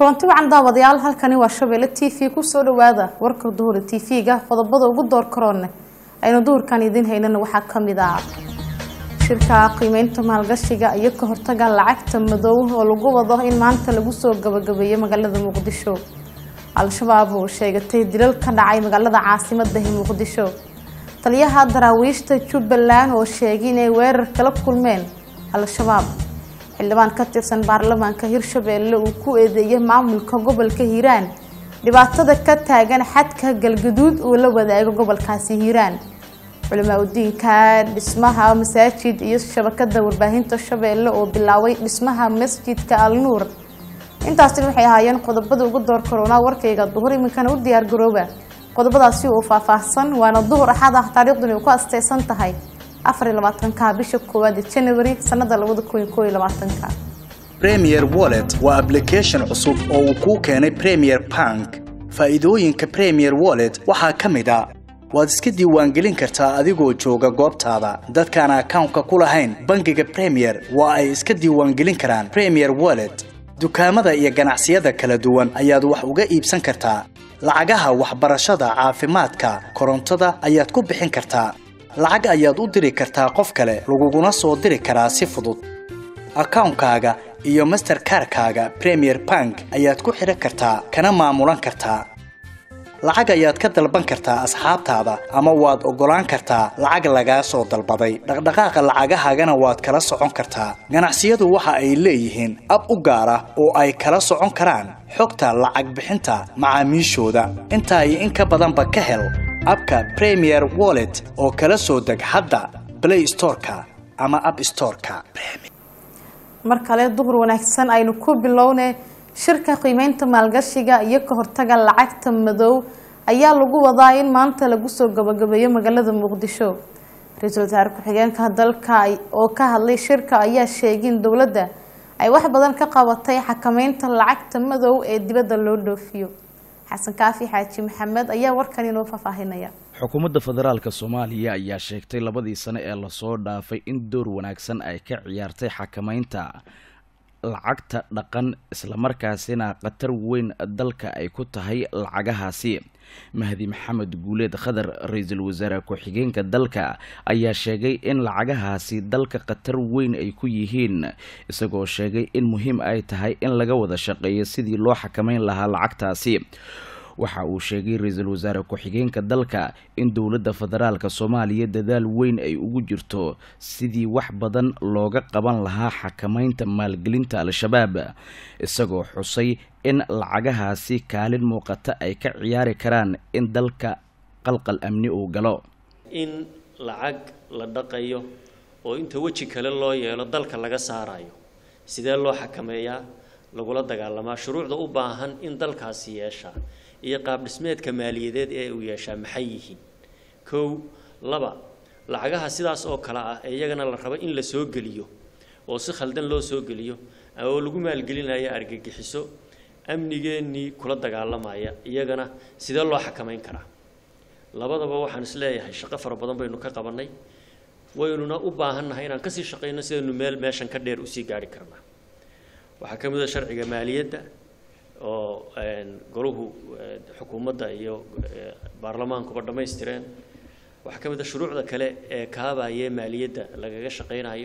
kulanti wacan daawadayaal halkani waa shabeelle t v kusoo dhawaada warka duhura t v-ga qodobada ugu door karoone aynu duhurkan idiin haynana waxaa kamid ah shirka qiimeynta maalgashiga iyo ka hortaga lacagta madow oo lagu wado in maanta lagu soo gabagabeeyo magaalada muqdisho al-shabaab oo sheegatay dilal ka dhacay magaalada caasimadahi muqdisho taliyaha daraawiishta jubbaland oo sheegay inay weerar kala kulmeen al-shabaab xildhibaan ka tirsan baarlamaanka hirshabeelle uu ku eedeeyay maamulka gobolka hiiraan dhibaatada ka taagan xadka galgaduud uu la wadaago gobolkaasi hiiraan culimaa udiinka dhismaha masaajid iyo shabakada warbaahinta shabeelle oo bilaabay dhismaha masjidka al nuur intaasina waxay ahaayeen qodobada ugu door karoonaa warkayga duhur iminkana u diyaar garooba qodobadaasi uu faahfaahsan waana duhur axad ah taariikhduni ku asteysan tahay afar iyo labaatanka bisha koowaad ee january sanada labada kun iyo koo iyo labaatanka premier wallet waa application cusub oo uu kuu keenay premier bank faa'iidooyinka premier wallet waxaa ka mid a waad iska diiwaangelin kartaa adigoo jooga goobtaada dadkaan akawnka ku lahayn bangiga premier waa ay iska diiwaangelin karaan premier wallet dukaamada iyo ganacsiyada kala duwan ayaad wax uga iibsan kartaa lacagaha waxbarashada caafimaadka korontada ayaad ku bixin kartaa lacag ayaad u diri kartaa qof kale laguguna soo diri karaa si fudud akawnkaaga iyo masterkarkaaga premier bank ayaad ku xidhan kartaa kana maamulan kartaa lacag ayaad ka dalban kartaa asxaabtaada ama waad oggolaan kartaa lacag lagaa soo dalbaday dhaqdhaqaaqa lacagahaagana waad kala socon kartaa ganacsiyadu waxa ay leeyihiin ab u gaar ah oo ay kala socon karaan xogta lacag bixinta macaamiishooda intaa iyo in ka badanba ka hel abka premier wallet oo kala soo deg hadda play storeka ama app storeka mar kale duhur wanaagsan aynu ku bilowne shirka qiimeynta maalgashiga iyo ka hortaga lacagta madow ayaa lagu wadaa in maanta lagu soo gabagabeeyo magaalada muqdisho ra-iisul wasaare ku-xigeenka dalka oo ka hadlay shirka ayaa sheegay in dowladda ay wax badan ka qabatay xakameynta lacagta madow ee dibadda loo dhoofiyo xasan kaafi xaaji maxamed ayaa warkan inoo faahfaahinaya xukuumadda federaalka soomaaliya ayaa sheegtay labadii sane ee lasoo dhaafay in door wanaagsan ay ka ciyaartay xakameynta lacagta dhaqan islamarkaasina khatar weyn dalka ay ku tahay lacagahaasi mahdi maxamed guuleed khadar ra-iisul wasaare ku-xigeenka dalka ayaa sheegay in lacagahaasi dalka khatar weyn ay ku yihiin isagoo sheegay in muhiim ay tahay in laga wada shaqeeyo sidii loo xakameyn lahaa lacagtaasi waxa uu sheegay ra-iisul wasaare ku-xigeenka dalka in dowladda federaalka soomaaliya dadaal weyn ay ugu jirto sidii wax badan looga qaban lahaa xakameynta maalgelinta al-shabaab isagoo xusay in lacagahaasi kaalin muuqata ay ka ciyaari karaan in dalka qalqal amni uu galo in lacag la dhaqayo oo inta weji kale loo yeelo dalka laga saarayo sidee loo xakameeyaa lagula dagaalamaa shuruucda u baahan in dalkaasi yeeshaa iyo qaab dhismeedka maaliyadeed ee uu yeeshaa maxay yihiin kow laba lacagaha sidaas oo kale ah ee iyagana la rabo in la soo geliyo oo si khaldan loo soo geliyo oo lagu maalgelinaya argagixiso amnigeennii kula dagaalamaya iyagana sidee loo xakameyn karaa labadaba waxaan is leeyahay shaqo fara badan baynu ka qabannay waynuna u baahannahay inaan kasii shaqayno sidaynu meel meeshan ka dheer usii gaari karnaa waxaa ka mid a sharciga maaliyadda oo golahu xukuumadda iyo baarlamaankuba dhammaystireen waxaa ka mid a shuruucda kale ee kaabaye maaliyadda lagaga shaqaynayo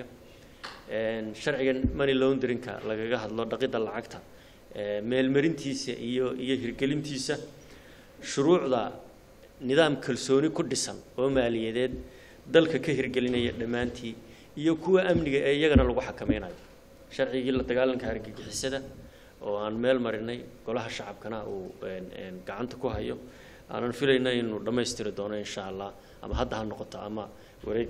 sharciga money laundrinka lagaga hadlo dhaqidda lacagta meelmarintiisa iyo iyo hirgelintiisa shuruucda nidaam kalsooni ku dhisan oo maaliyadeed dalka ka hirgelinaya dhammaantii iyo kuwa amniga ee iyagana lagu xakameynayo sharcigii la dagaalanka argagixisada oo aan meel marinay golaha shacabkana uu gacanta ku hayo aanan filayna inuu dhammaystiri doono insha allah ama hadda ha noqoto ama wareeg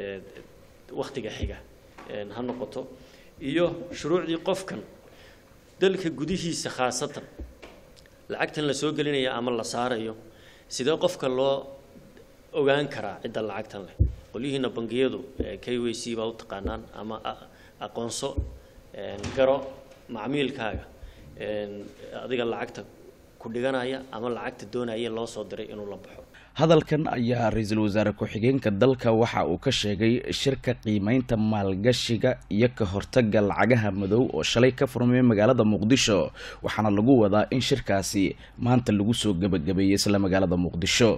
wakhtiga xiga ha noqoto iyo shuruucdii qofkan dalka gudihiisa khaasatan lacagtan la soo gelinaya ama la saarayo sidee qofka loo ogaan karaa cidda lacagtan leh qolyihiina bangiyadu k w c baa u taqaanaan ama aqoonso garo macmiilkaaga adiga lacagta ku dhiganaya ama lacagta doonaya loo soo diray inuu la baxo hadalkan ayaa ra-iisul wasaare ku-xigeenka dalka waxa uu ka sheegay shirka qiimeynta maalgashiga iyo ka hortaga lacagaha madow oo shalay ka furmay magaalada muqdisho waxaana lagu wadaa in shirkaasi maanta lagu soo gebagabeeyey isla magaalada muqdisho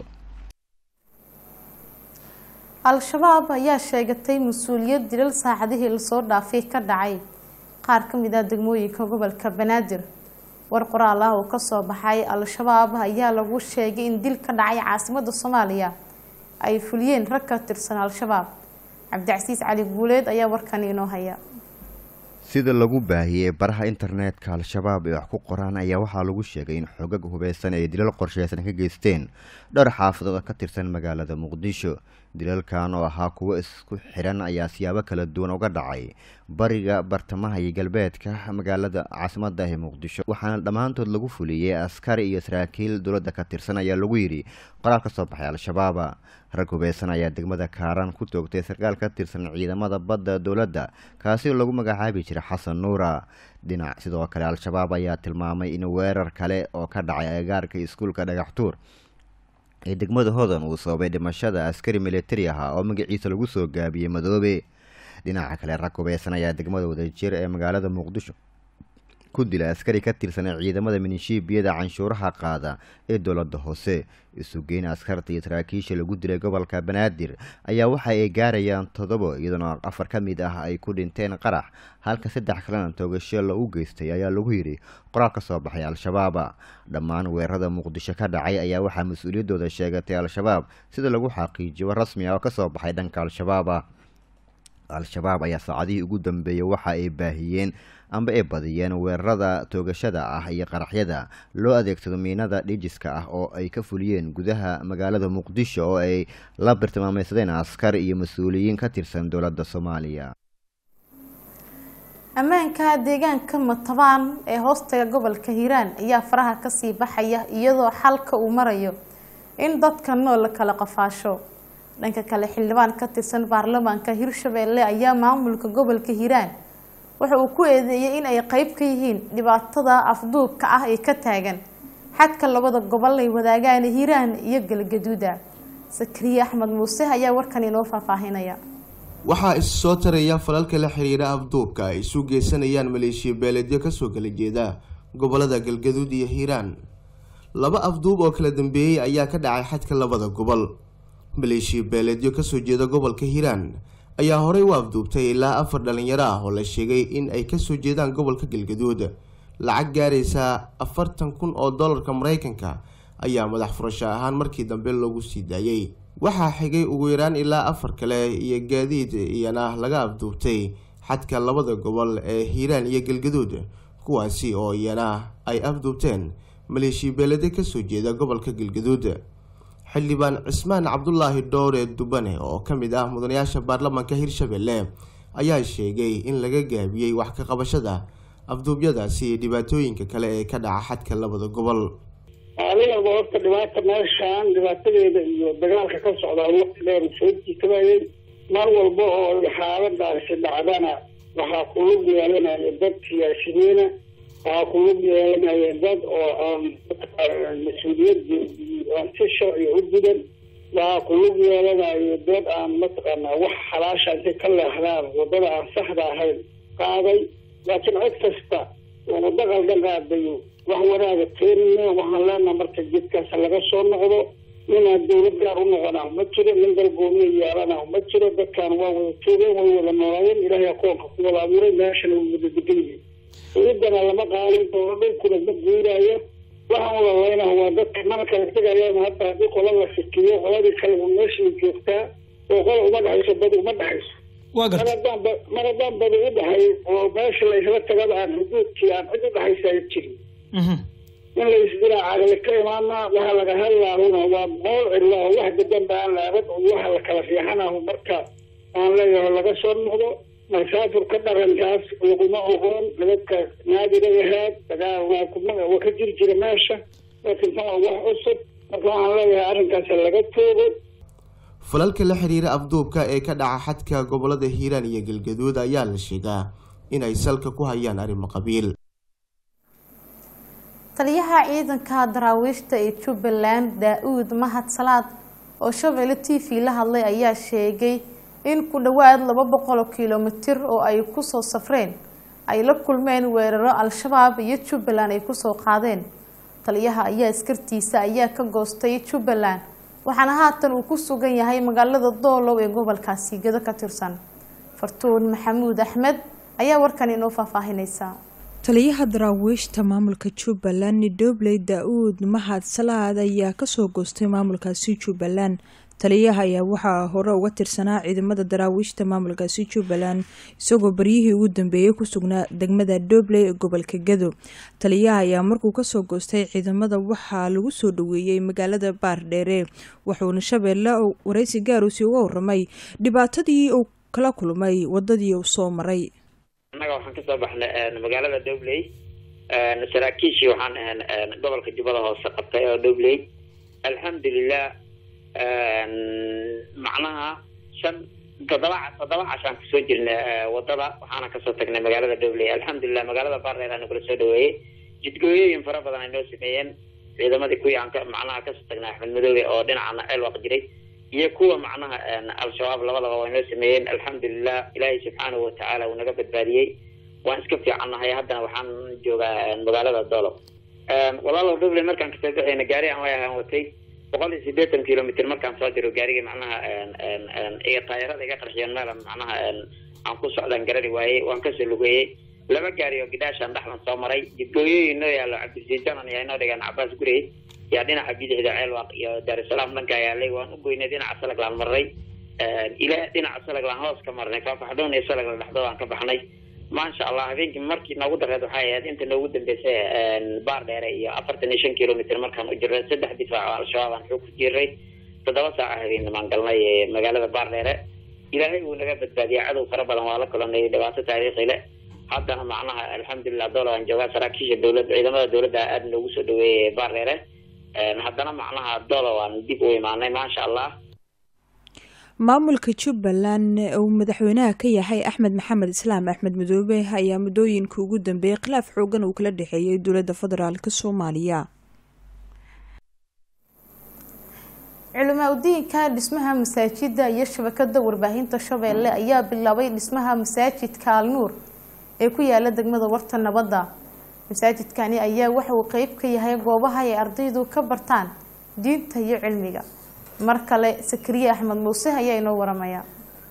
al-shabaab ayaa sheegatay mas-uuliyad dilal saacadihii lasoo dhaafay ka dhacay qaar ka mid ah degmooyinka gobolka banaadir war qoraal ah oo kasoo baxay al-shabaab ayaa lagu sheegay in dil ka dhacay caasimada soomaaliya ay fuliyeen rag ka tirsan al-shabaab cabdicasiis cali guuleed ayaa warkan inoo haya sida lagu baahiyey baraha internetka al-shabaab ee wax ku qoraan ayaa waxaa lagu sheegay in xoogag hubeysan ay dilal qorsheysan ka geysteen dhowr xaafadood oo ka tirsan magaalada muqdisho dilalkan oo ahaa kuwo isku xiran ayaa siyaabo kala duwan uga dhacay bariga bartamaha iyo galbeedka magaalada caasimada ee muqdisho waxaana dhammaantood lagu fuliyey askari iyo saraakiil dowladda ka tirsan ayaa lagu yidhi qoraal ka soo baxay al-shabaaba rag hubeysan ayaa degmada kaaran ku toogtay sarkaal ka tirsan ciidamada badda dowladda kaasi oo lagu magacaabi jiray xasan nuura dhinac sidoo kale al-shabaab ayaa tilmaamay in weerar kale oo ka dhacay agagaarka iskuulka dhagaxtuur ee degmada hodan uu sababay dhimashada askari militari ahaa oo magaciisa lagu soo gaabiyey madoobe dhinaca kale rag hubeysan ayaa degmada wadajir ee magaalada muqdisho ku dila askari ka tirsan ciidamada minishiibiyada canshuuraha qaada ee dowladda hoose isugeyn askarta iyo saraakiisha lagu dilay gobolka banaadir ayaa waxa ay gaarayaan toddobo iyadoona afar ka mid ah ay ku dhinteen qarax halka saddex kalena toogasho lagu geystay ayaa lagu yidhi qoraal ka soo baxay al-shabaaba dhammaan weerarada muqdisho ka dhacay ayaa waxaa mas-uuliyaddooda sheegatay al-shabaab sida lagu xaqiijiyo rasmi ah oo kasoo baxay dhanka al-shabaaba al-shabaab ayaa saacadihii ugu dambeeyey waxa ay baahiyeen amba ay badiyeen weerarada toogashada ah iyo qaraxyada loo adeegsado miinada dhijiska ah oo ay ka fuliyeen gudaha magaalada muqdisho oo ay la bartilmaameysadeen askar iyo mas-uuliyiin ka tirsan dowladda soomaaliya ammaanka deegaanka matabaan ee hoostaga gobolka hiiraan ayaa faraha kasii baxaya iyadoo xalka uu marayo in dadka nool la kala qafaasho dhanka kale xildhibaan ka tirsan baarlamaanka hirshabeelle ayaa maamulka gobolka hiiraan waxa uu ku eedeeyey in ay qeyb ka yihiin dhibaatada afduubka ah ee ka taagan xadka labada gobol ay wadaagaan hiiraan iyo galgaduuda sakariye axmed muuse ayaa warkan inoo faahfaahinaya waxaa is soo taraya falalka la xiriira afduubka ay isu geysanayaan maleeshiya beeleedyo kasoo kala jeeda gobolada galgaduud iyo hiiraan laba afduub oo kala dambeeyey ayaa ka dhacay xadka labada gobol maleeshiya beeleedyo kasoo jeeda gobolka hiiraan ayaa horey u afduubtay ilaa afar dhalinyaro ah oo la sheegay in ay kasoo jeedaan gobolka galgaduud lacag gaaraysa afartan kun oo dollarka mareykanka ayaa madax furasho ahaan markii dambe loogu sii daayey waxaa xigay ugu yaraan ilaa afar kale iyo gaadiid iyana laga afduubtay xadka labada gobol ee hiiraan iyo galgaduud kuwaasi oo iyana ay afduubteen maleeshiya beelede kasoo jeeda gobolka galgaduud xildhibaan cismaan cabdulaahi dhowre dubane oo ka mid ah mudanayaasha baarlamaanka hirshabelle ayaa sheegay in laga gaabiyey wax ka qabashada afduubyadaasi iyo dhibaatooyinka kale ee ka dhaca xadka labada gobol adiga horta dhibaata meeshaan dhibaatadeeda iyo dagaalka ka socdaa waqti dheer soo jiitabayay mar walba oo xaaladaasi dhacdana waxaa kulug yeelanaya dad siyaasiyiina waxaa kulug yeelanaya dad oo aan mas-uuliyadda aan si sharciga u gudan waxaa kulug yeelanayo dad aan mataqaanaa wax xalaasha intay ka leexdaan wadada aan saxda ahayn qaaday laakiin cid kasta oo waddo qaldan qaadayo wax wanaaga keenina waxaan leenaha marka jidkaas laga soo noqdo inaan dawlad gaar u noqonaa ma jiro nin dalgoomiya yeelanaa ma jiro dadkaan waa wada joogeen way wada noolaayeen ilaahay akoonka ku wada abuuray meeshana way wada degan yihiin dawladana lama qaalin doono dhulkuna ma guuraayo waxaan wada leynaha waa dadka mana kala tegayaan hadda haddii qola la fikiyo qoladii kale u meeshay joogtaa oo qola uma dhexayso badi uma dhexayso mar haddaan mar haddaan badi u dhahay oo meesha la isla tagaba aan xuduudkii aan cid u dhexaysa jirin in la isdilaa caqli ka imaanaa waxa laga hadlaahuna waa mool cidlaa oo wax dadan ba aan laabad oo waxa la kala fiixanahu marka aan leeyahay laga soo noqdo masaafurka dhaqankaas laguma ogoon dadka naadiga ahaad dagaal waa kuma waa ka jiri jira meesha laakiin tan waa wax cusub marka waxaan leeyahay arrinkaas laga toogo falalka la xiriira afduubka ee ka dhaca xadka gobolada hiiraan iyo galgaduud ayaa la sheegaa inay salka ku hayaan arrimo qabiil taliyaha ciidanka daraawiishta ee jubbaland daa-uud mahad salaad oo shabeelle t v la hadlay ayaa sheegay in ku dhowaad laba boqol oo kilomitir oo ay kusoo safreen ay la kulmeen weeraro al-shabaab iyo jubbaland ay kusoo qaadeen taliyaha ayaa askartiisa ayaa ka goostay jubbaland waxaana haatan uu ku sugan yahay magaalada doolow ee gobolkaasi gedo ka tirsan fartuun maxamuud axmed ayaa warkan inoo faahfaahinaysa taliyaha daraawiishta maamulka jubbaland dobley da-uud mahad salaad ayaa kasoo goostay maamulkaasi jubbaland taliyaha ayaa waxaa hore uga tirsanaa ciidamada daraawiishta maamulkaasi jubbaland isagoo baryihii ugu dambeeyey ku sugnaa degmada dobley ee gobolka gado taliyaha ayaa markuu kasoo goostay ciidamada waxaa lagu soo dhaweeyey magaalada baardheere wuxuuna shabeelle wareysi gaarusi uga waramay dhibaatadii uu kala kulmay wadadii uu soo maray annaga waxaan kasoo baxnay magaalada dobley saraakiishii waxaan ahan gobolka jubbada hoose qabtay oo dobley alxamdulilah macnaha shan toddoba toddoba cashaan kusoo jirnay wadada waxaana kasoo tagnay magaalada dobley alxamdulilah magaalada baardheer aana kula soo dhaweeyey jidgooyooyin fara badan ay noo sameeyeen ciidamadii kuwii aan ka macnaha kasoo tagnay axmed madoobe oo dhinacana ceelwaq jiray iyo kuwa macnaha al-shabaab labadaba way noo sameeyeen alxamdulilah ilaahay subxaanahu watacaala uu naga badbaadiyey waan iska fiicannahay haddana waxaan joogaa magaalada doolow walaalow dobley markaan kasoo baxayna gaari aan way ahaan watay boqol iyo siddeetan kilomitr markaan soo diro gaarigii macnaha iga taayarada iga qarxiyeen meel macnaha aan ku socdaan garari waayey waan kasoo lugeeyey laba gaari oo gidhaashaan dhexdan soo maray jidgooyooyin noo yaallo cabdilsiid janan ayaa inoo dhigaan cabaas gurey yaa dhinaca bidixda ceelwaq iyo daarusalaam dhanka yaalay waan u goynay dhinaca salaglaan marnay ilaa dhinaca salaglaan hoos ka marnay faafaxdoon iyo salagla dhexdood aan ka baxnay maasha allah habeenkii markii noogu dareed waxay ahayd inta noogu dambeysay baar dheere iyo afartan iyo shan kilomitr markaan u jirnay saddex difaac oo al-shabaab aan xoog ku jiray toddoba saaca habeennimaan galnay magaalada baar dheere ilaahay wuu naga badbaadiyay cadow fara badan waa la kulanay dhibaato taariikhi le haddana macnaha alxamdulilah doola aan joogaa saraakiisha dowladda ciidamada dowladda aada noogu soo dhaweeyay baar dheere haddana macnaha doola waan dib u imaanay maasha allah maamulka jubbaland uu madaxweynaha ka yahay axmed maxamed islaam axmed madoobe ayaa muddooyinka ugu dambeeyay khilaaf xoogan uu kala dhexeeyay dowladda federaalk soomaaliya culimaa udiinka dhismaha masaajida iyo shabakada warbaahinta shabeelle ayaa bilaabay dhismaha masaajidka alnuur ee ku yaala degmada warta nabadda masaajidkani ayaa waxa uu qeyb ka yahay goobaha ay ardaydu ka bartaan diinta iyo cilmiga mar kale sakariye axmed muuse ayaa inoo waramaya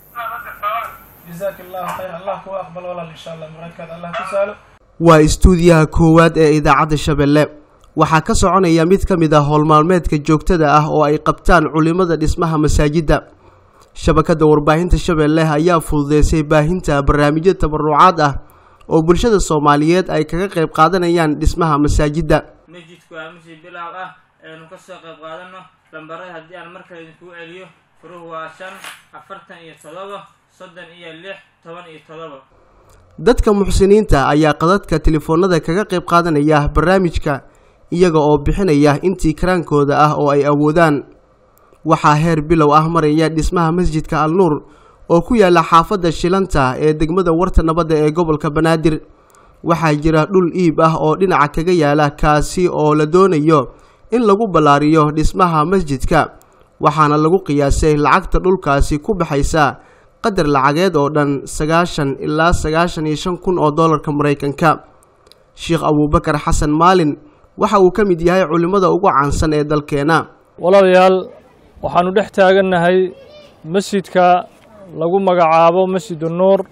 waa istuudiyaha koowaad ee idaacadda shabeelle waxaa ka soconaya mid ka mid ah howlmaalmeedka joogtada ah oo ay qabtaan culimada dhismaha masaajidda shabakadda warbaahinta shabeelle ayaa fududeysay baahinta barnaamijyo tabarucaad ah oo bulshada soomaaliyeed ay kaga qayb qaadanayaan dhismaha masaajidda masjidku waa masjid bilaab ah aynu kasoo qayb qaadano lambarada haddii aan markale idinkugu celiyo furuhu waa shan afartan iyo todoba soddon iyo lix toban iyo todoba dadka muxsiniinta ayaa qadadka telefoonada kaga qayb qaadanaya barnaamijka iyaga oo bixinaya intii karaankooda ah oo ay awoodaan waxaa heer bilow ah maraya dhismaha masjidka al nuur oo ku yaala xaafadda shilanta ee degmada warta nabadda ee gobolka banaadir waxaa jira dhul iib ah oo dhinaca kaga yaala kaasi oo la doonayo in lagu ballaariyo dhismaha masjidka waxaana lagu qiyaasay lacagta dhulkaasi ku baxaysa qadar lacageed oo dhan sagaashan ilaa sagaashan iyo shan kun oo dollarka maraykanka sheekh abuubakar xasan maalin waxa uu ka mid yahay culimmada ugu caansan ee dalkeena walaalayaal waxaannu dhex taagannahay masjidka lagu magacaabo masjidu nuur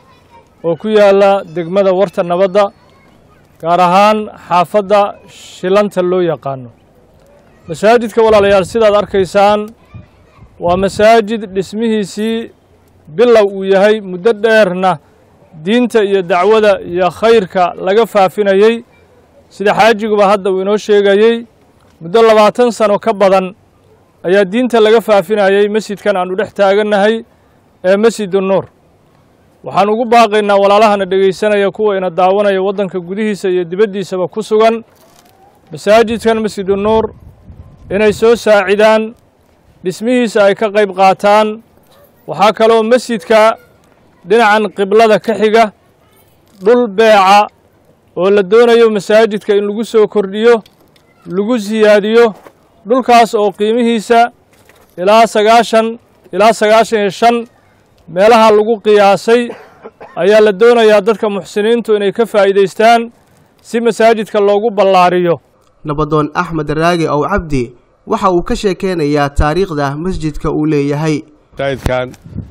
oo ku yaalla degmada warta nabadda gaar ahaan xaafadda shilanta loo yaqaano masaajidka walaalayaal sidaad arkaysaan waa masaajid dhismihiisii bilow uu yahay muddo dheerna diinta iyo dacwada iyo khayrka laga faafinayey sida xaajiguba hadda uu inoo sheegayey muddo labaatan sano ka badan ayaa diinta laga faafinayey masjidkan aannu dhex taagannahay ee masjidu nuur waxaan ugu baaqaynaa walaalahana dhegaysanaya kuwa ina daawanaya waddanka gudihiisa iyo dibaddiisaba ku sugan masaajidkan masjidu nuur inay soo saacidaan dhismihiisa ay ka qayb qaataan waxaa kaloo masjidka dhinacan qiblada ka xiga dhul beeca oo la doonayo masaajidka in lagu soo kordhiyo lagu siyaadiyo dhulkaas oo qiimihiisa ilaa sagaashan ilaa sagaashan iyo shan meelaha lagu qiyaasay ayaa la doonayaa dadka muxsiniintu inay ka faa'iidaystaan si masaajidka loogu ballaariyo nabadoon axmed raage ow cabdi waxa uu ka sheekeynayaa taariikhda masjidka uu leeyahay masaajidkan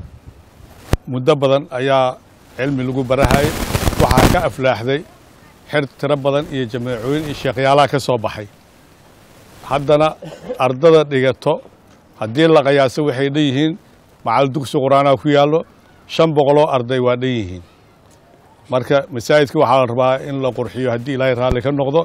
muddo badan ayaa cilmi lagu barahayay waxaa ka aflaaxday xer tiro badan iyo jameecooyin iyo sheekhyaalaha ka soo baxay haddana ardada dhigato haddii la qiyaaso waxay dhan yihiin macal dugsi qur-aanaha ku yaallo shan boqoloo arday waa dhan yihiin marka masaajidka waxaa la rabaa in la qurxiyo haddii ilaahay raalli ka noqdo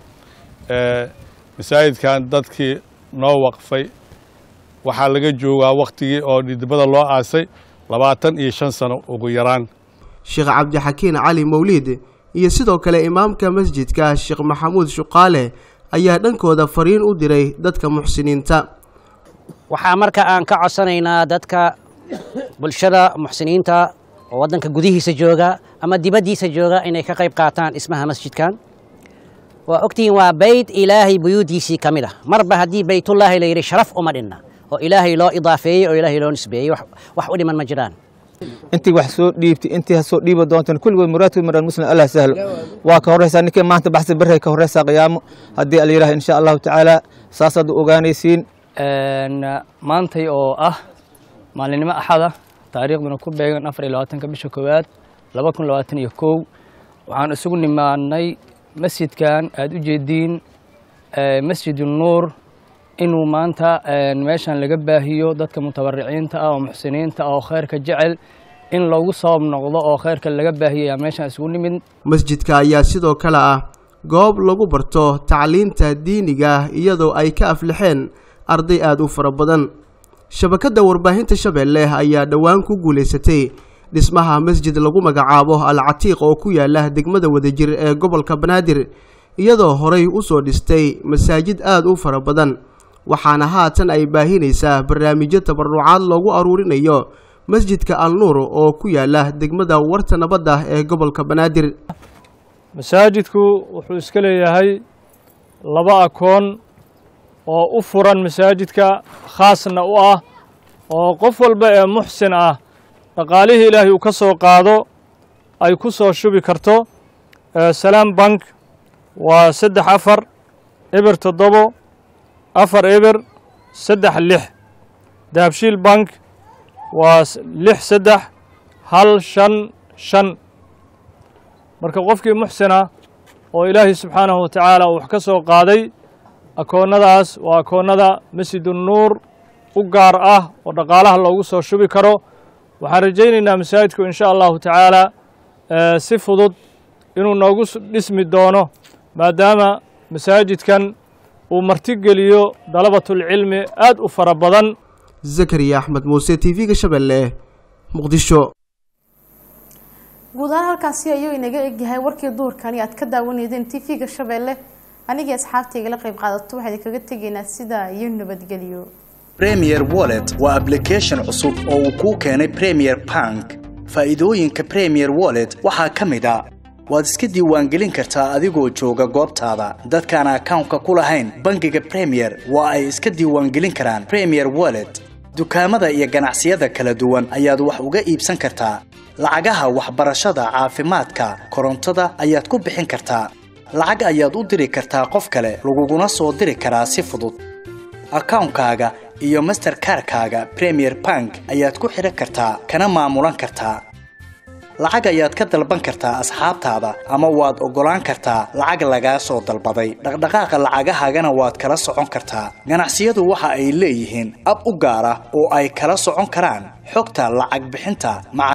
masaajidkan dadkii noo waqfay waxaa laga joogaa wakhtigii oo dhidibada loo aasay labaatan iyo shan sano ugu yaraan sheekh cabdixakiin cali mawliid iyo sidoo kale imaamka masjidka sheekh maxamuud shuqaale ayaa dhankooda fariin u diray dadka muxsiniinta waxaa marka aan ka codsanaynaa dadka bulshada muxsiniinta oo waddanka gudihiisa jooga ama dibaddiisa jooga inay ka qayb qaataan dhismaha masjidkan waa ogtihiin waa beyt ilaahay buyuudiisii ka mid ah marba haddii beytullaahi la yidhi sharaf uma dhinna oo ilaahay loo idaafeeyey oo ilaahay loo nisbeeyey wax u dhiman ma jiraan intii wax soo dhiibtay intii ha soo dhiiba doontaan kulligood muraadkood maraan muslim allah sahlo waa ka horreysaa ninkii maanta baxsi barray ka horreysaa qiyaamo haddii ala yidhaha insha allahu tacaala saasaad u ogaanaysiin maantay oo ah maalinimo axada taariikhduna ku beegan afar iyo labaatanka bisha koowaad laba kun labaatan iyo kow waxaan isugu nimaadnay masjidkan aada u jeediin masjid nuur inuu maanta meeshan laga baahiyo dadka mutabariciinta ah oo muxsiniinta ah oo khayrka jecel in loogu sabab noqdo oo khayrka laga baahiyaya meeshan isugu nimid masjidka ayaa sidoo kale ah goob lagu barto tacliinta diiniga iyadoo ay ka aflixeen arday aada u fara badan shabakadda warbaahinta shabeelle ayaa dhowaan ku guulaysatay dhismaha masjid lagu magacaabo al catiiq oo ku yaala degmada wadajir ee gobolka banaadir iyadoo horey u soo dhistay masaajid aada u fara badan waxaana haatan ay baahinaysaa barnaamijyo tabarucaad loogu aruurinayo masjidka al nuur oo ku yaala degmada warta nabadda ee gobolka banaadir masaajidku wuxuu iska leeyahay laba akoon oo u furan masaajidka khaasna u ah oo qof walba ee muxsin ah dhaqaalihii ilaahay uu ka soo qaado ay ku soo shubi karto salaam bank waa saddex afar eber toddobo afar eber saddex lix dahabshiil bank waa lix saddex hal shan shan marka qofkii muxsina oo ilaahay subxaanahu wa tacaala uu wax ka soo qaaday akoonnadaas waa akoonnada masjidu nuur u gaar ah oo dhaqaalaha loogu soo shubi karo waxaan rajaynaynaa masaajidku insha allahu tacaala si fudud inuu noogu dhismi doono maadaama masaajidkan uu martigeliyo dalabatulcilmi aad u fara badan zakariya axmed muuse t v-ga shabeelle muqdisho guud ahaan halkaasi ayuu inaga egyahay warkii duurkani aad ka daawanaydeen t v-ga shabeelle anigii asxaabtayga la qayb qaadato waxaa idinkaga tegaynaa sidaa iyo nabadgelyo premier wallet waa application cusub oo uu kuu keenay premier bank faa'iidooyinka premier wallet waxaa ka mid a waad iska diiwaangelin kartaa adigoo jooga goobtaada dadkaan akawnka ku lahayn bangiga premier waa ay iska diiwaangelin karaan premier wallet dukaamada iyo ganacsiyada kala duwan ayaad wax uga iibsan kartaa lacagaha waxbarashada caafimaadka korontada ayaad ku bixin kartaa lacag ayaad u diri kartaa qof kale laguguna soo diri karaa si fudud akawnkaaga iyo masterkarkaaga premier bank ayaad ku xidhan kartaa kana maamulan kartaa lacag ayaad ka dalban kartaa asxaabtaada ama waad oggolaan kartaa lacag lagaa soo dalbaday dhaqdhaqaaqa lacagahaagana waad kala socon kartaa ganacsiyadu waxa ay leeyihiin ab u gaar ah oo ay kala socon karaan xogta lacag bixinta